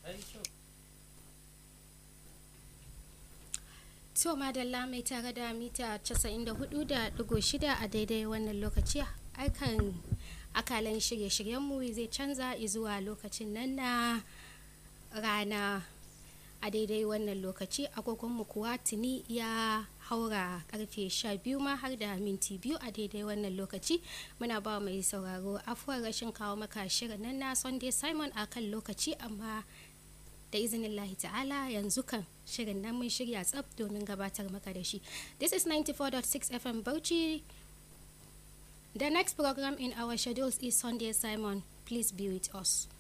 To madalla mai tare da mita 94.6 a daidai wannan lokaci aikan akalan shirye-shiryenmu zai canza zuwa lokacin nan na rana a daidai wannan lokaci agogonmu kuwa tuni ya haura karfe 12 ma har da minti biyu a daidai wannan lokaci muna ba mai sauraro afuwar rashin kawo maka shirin nan na sunday simon a kan lokaci amma da izinin lahi ta'ala yanzu kan shirin nan mun shirya tsab domin gabatar maka da shi this is 94.6 fm bauchi the next program in our schedules is sunday simon please be with us